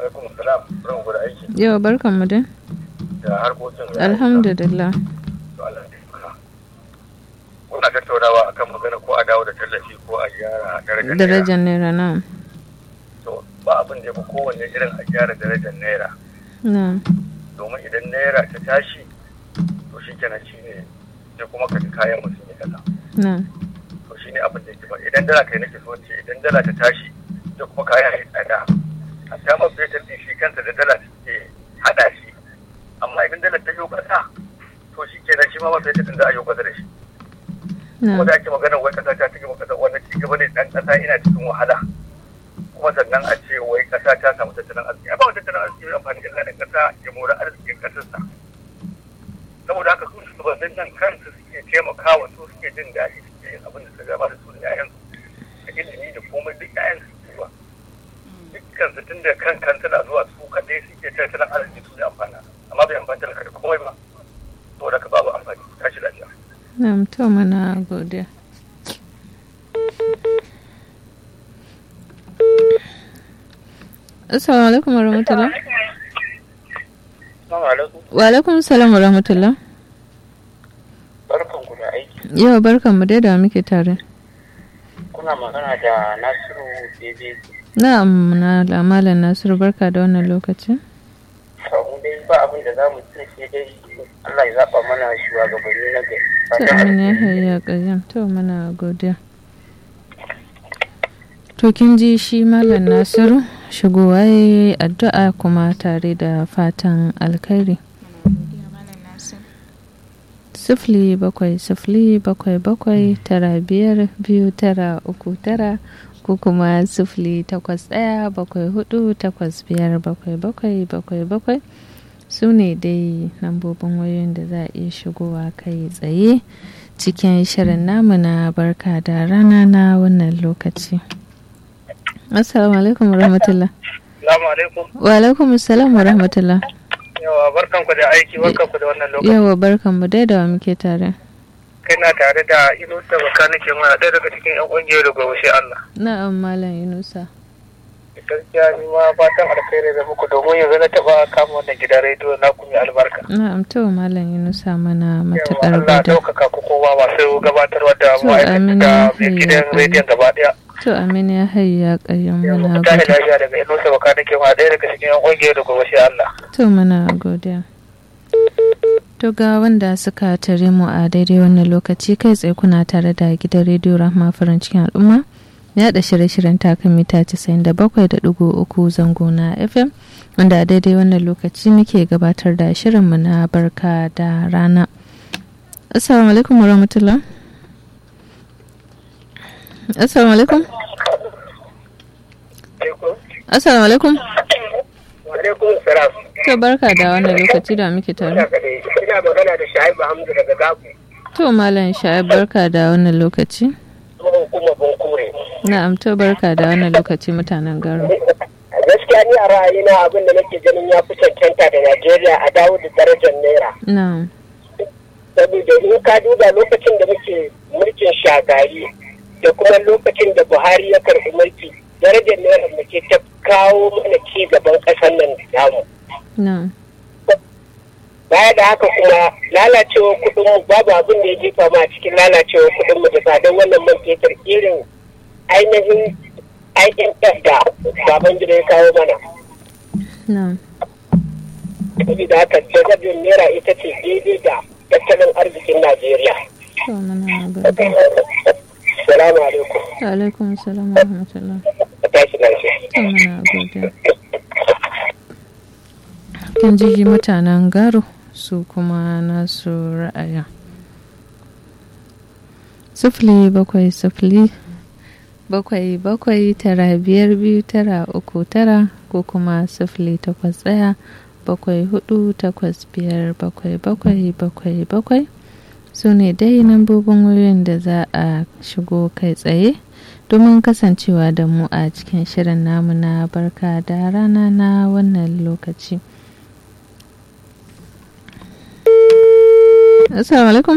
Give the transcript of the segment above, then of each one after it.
alaikum salam ran gudu aiki Yau barkan mu dai. da harkokin Alhamdulillah. To Allah ya taimaka. kuna tattaunawa akan magana ko a dawo da tallafi ko a gyara darajar naira. Darajar naira na. to ba abin da ya fi kowanne irin a gyara darajar naira Na. domin idan naira ta tashi to shi kenan shi ne sai kuma ka ji kayan mutum ya kasa Na. to shi ne abin da yake ba idan dala kai nake so ce idan dala ta tashi sai kuma kayan ya tsada hatta man fetur din shi kansa da dala ke hada shi amma idan dala ta yi kasa to shi kenan shi ma man fetur din za a yi kasa da shi kuma Na. da ake magana wai kasa ta cikin kasa wannan ci gaba ne dan kasa ina cikin wahala kuma sannan a ce wai kasa ta samu tattalin arziki a ba wa tattalin arziki mai amfani illa da kasa ya mora arzikin kasarsa saboda haka su shugabannin nan kansu suke taimakawa su suke jin daɗi suke yin abin da su gaba da su da yayan da ilimi da komai duk yayan su ke zuwa dukkan su tun da kan kan suna zuwa su kaɗai suke tattalin arziki su da amfana amma bai amfani talaka da komai ba saboda haka babu amfani tashi lafiya Na to mana godiya. Assalamu alaikum warahmatullah. Assalamu alaikum Wa alaikum salam warahmatullah. barkan ku da aiki Yau barkan mu dai da muke tare. kuna magana da Nasiru Bebe Na'am na da Malam Nasiru barka da wannan lokacin. mu dai ba abin da za mu ce sai dai Allah ya zaɓa mana shugabanni na gari. To amin ya hayya qayyam to mana godiya. To kin ji shi Malam Nasiru shigowa yayi addu'a kuma tare da fatan alkhairi. sifili bakwai sifili bakwai bakwai tara biyar biyu tara uku tara ko kuma sifili takwas ɗaya bakwai hudu takwas biyar bakwai bakwai bakwai bakwai su ne dai lambobin wayoyin da za a iya shigowa kai tsaye cikin shirin namu na barka da rana na wannan lokaci assalamu alaikum warahmatullah Salamu alaikum. wa alaikum assalam warahmatullah Yawa barkan ku da aiki barkan ku da wannan lokaci. yawa barkan mu dai da wa muke tare Kai na tare da Inusa Baka nake mana ɗaya daga cikin 'yan ƙungiyar da gobe Allah. na'am malam yunusa Gaskiya ni ma fatan alkhairi da muku domin yanzu na taɓa kama wannan gidan rediyo na kuma albarka. Na'am to Malam Yunusa mana Yawa matuƙar Allah gada. ɗaukaka ku kowa masu gabatarwa da To, ma'aikata amin da ya mai gidan hayya. rediyon gaba ɗaya. To Amin ya hayya ƙayyam Yawa muna ku tashi godiya. lafiya daga Inusa Baka nake mana ɗaya daga cikin 'yan ƙungiyar da gobe Allah. To muna godiya. To ga wanda suka tare mu a daidai wannan lokaci kai tsaye kuna tare da gidan rediyo Rahma farin cikin al'umma. Ya da shirye-shiryen takan mita 97.3 zango na FM wanda a daidai wannan lokaci muke gabatar da shirinmu na barka da rana. Assalamu alaikum wa rahmatullah. Assalamu alaikum. Assalamu alaikum. Wa alaikum salam. To barka da wannan lokaci da muke tare. Ina magana da Shaibu Hamdu daga Gabu. To Malam Sha'ib barka da wannan lokaci. Tsohon kuma Bunkure. Na'am to barka da wannan lokaci mutanen Garo. gaskiya ni a ra'ayina abin da nake ganin ya fi cancanta da Najeriya a dawo da darajar naira. Na'am. Saboda in ka duba lokacin da muke mulkin shagari da kuma lokacin da Buhari ya karɓi mulki darajar naira da ke ta kawo mana ci gaban ƙasar nan da namu. Na'am. Baya da haka kuma lalacewar kuɗin mu babu abin da ya jefa ma a cikin lalacewar kuɗin mu da tsadar wannan man fetur irin ainihin IMF da baban gida ya kawo mana. Na'am. saboda haka darajar naira ita ce daidai da tattalin arzikin najeriya To muna godiya. salamu alaikum Wa alaikum salam wa rahmatullah. a tashi lafiya To muna godiya. Kin ji mutanen Garo su kuma nasu ra'ayin. Sufili bakwai sufili bakwai bakwai tara biyar biyu tara uku tara ko kuma sufili takwas ɗaya bakwai hudu takwas biyar bakwai bakwai bakwai bakwai su ne dai lambobin wayoyin da za a shigo kai tsaye domin kasancewa da mu a cikin shirin namu na barka da rana na wannan lokaci assalamu alaikum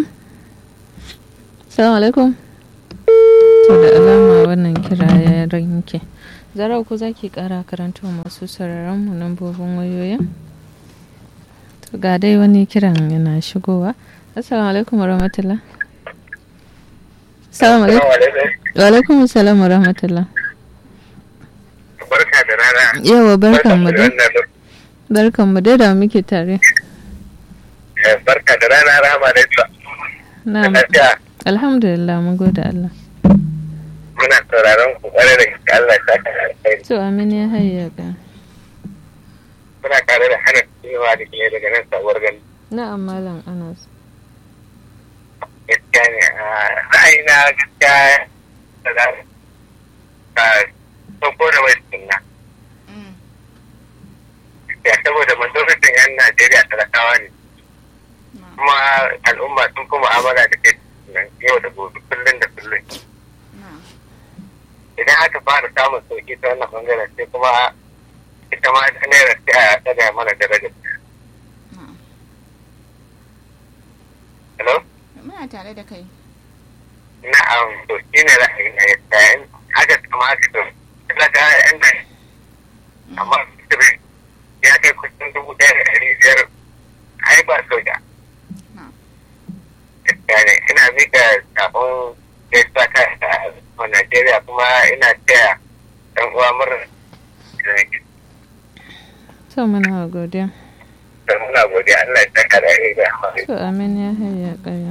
assalamu alaikum to da alama wannan kira ya ranke zarau ku za ki kara karanto masu sauraron mu lambobin wayoyin to ga dai wani kiran yana shigowa assalamu alaikum warahmatullah assalamu alaikum wa alaikum assalam warahmatullah barka da rana yawa barkan mu dai barkan mu dai da muke tare barka da rana rama da ita na'am lafiya alhamdulillah mun gode Allah muna sauraron ku kwarai da gaske Allah ta ka alkhairi to amin ya hayya ka muna tare da hana cewa da ke daga nan sabuwar gani na'am malam Anas gaskiya ne a ra'ayina gaskiya da za ka sauko da mai sunna ya saboda majalisar yan Najeriya talakawa ne kuma al'umma sun kuma amala da ke nan yau da gobe kullum da kullum idan aka fara samun sauki ta wannan bangaren sai kuma ita ma naira sai a tsaga mana darajar hello Muna tare da kai. na'am to shi ne ra'ayi na yadda in aka kama aka to talaka yan nan amma sirri ya kai kusan dubu ɗaya da ɗari biyar ai ba soja gaskiya ne ina mika sabon gaisuwa ta a Najeriya kuma ina taya ɗan uwa murna da nake to muna godiya da muna godiya Allah ya saka da rai da to amin ya hayya kaya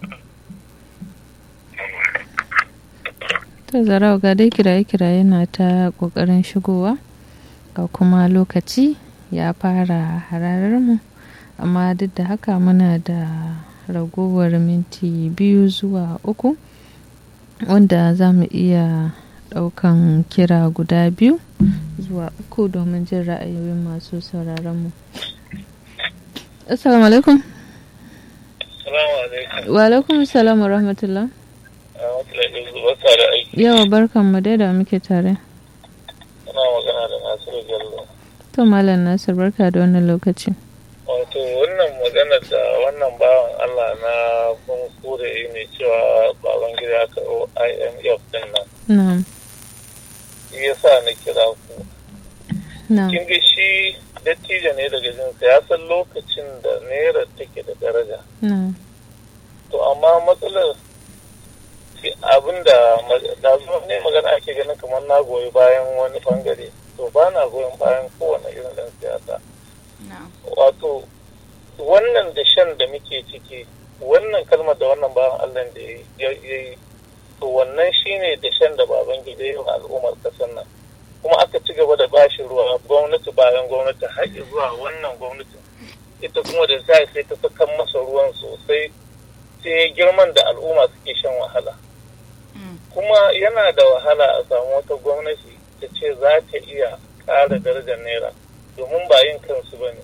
to zarau ga dai kiraye-kiraye na ta kokarin shigowa ga kuma lokaci ya fara hararar mu amma duk da haka muna da ragowar minti biyu zuwa uku wanda za mu iya daukan kira guda biyu zuwa uku domin jin ra'ayoyin masu sauraron mu assalamu alaikum Salamu alaikum. wa alaikum salam wa rahmatullah Barka da aiki. yawa barkan mu dai da muke tare Ana magana da Nasiru Bello. to malam nasir barka da wannan lokaci Wato wannan maganar da wannan bawan Allah na kun kure ne cewa baban gida aka IMF din nan. na'am Shi yasa na kira ku. na'am Kin ga shi dattijo ne daga jinsa ya san lokacin da naira take da daraja. na'am To amma matsalar shi abin da da zuwa ne magana ake ganin kamar na goyi bayan wani bangare. To ba na goyon bayan kowane irin ɗan siyasa. wato wannan da shan da muke ciki wannan kalmar da wannan bayan Allah da ya yi to wannan shine da shan da baban gida yi wa al'ummar kasar nan kuma aka ci gaba da bashi ruwa gwamnati bayan gwamnati har zuwa wannan gwamnati ita kuma da za sai ta sakan masa ruwan sosai sai girman da al'umma suke shan wahala kuma yana da wahala a samu wata gwamnati ta ce za ta iya ƙara darajar naira domin ba yin kansu ba ne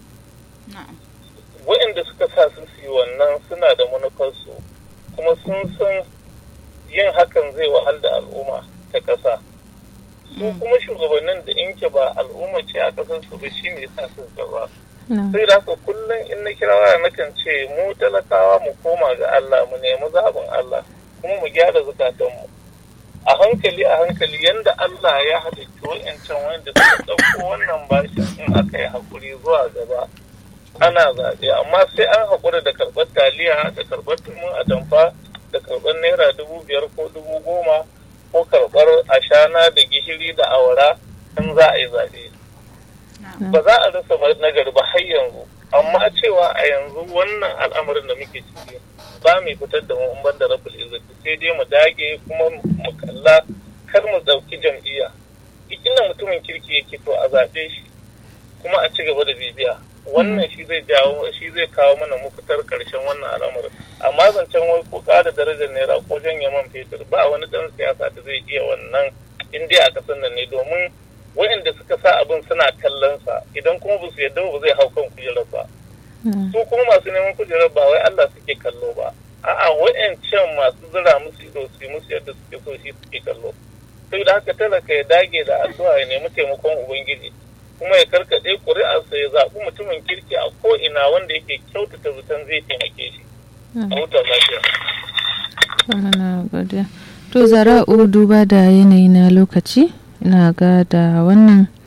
waɗanda suka sa su yi wannan suna da manufarsu kuma sun san yin hakan zai wahal da al'umma ta ƙasa su kuma shugabannin da inke ba al'umma ce a ƙasar su ba shine sa su gaba sai da haka kullum in na kira waya nakan ce mu talakawa mu koma ga Allah mu nemi zaɓin Allah kuma mu gyara zukatanmu a hankali a hankali yanda Allah ya halitta wa'ancan wanda suka ɗauko wannan bashin in aka yi haƙuri zuwa gaba ana zaɓe amma sai an haƙura da karɓar taliya da karɓar tumun atamfa da karɓar naira dubu biyar ko dubu goma ko karɓar ashana da gishiri da awara in za a yi zaɓe ba za a rasa nagari ba har yanzu amma cewa a yanzu wannan al'amarin da muke ciki ba mu fitar da mu ban da rabul izzati sai dai mu dage kuma mu kalla kar mu ɗauki jam'iyya ikin mutumin kirki yake to a zaɓe shi kuma a ci gaba da bibiya wannan shi zai jawo shi zai kawo mana mafitar karshen wannan al'amarin amma zancen wai ko ƙara darajar naira ko janye man fetur ba wani ɗan siyasa da zai iya wannan in dai a kasan nan ne domin waɗanda suka sa abin suna kallon sa idan kuma ba su yadda ba zai hau kan kujerar ba su kuma masu neman kujerar ba wai Allah suke kallo ba a'a waɗancan masu zira musu ido su yi musu yadda suke so shi suke kallo sai da haka talaka ya dage da addu'a ya nemi taimakon ubangiji kuma ya karkaɗe ƙuri'arsa ya zaɓi mutumin kirki a ko'ina wanda yake kyautata zaton zai taimake shi. A huta lafiya. To zara'u duba da yanayi na lokaci ina ga da wannan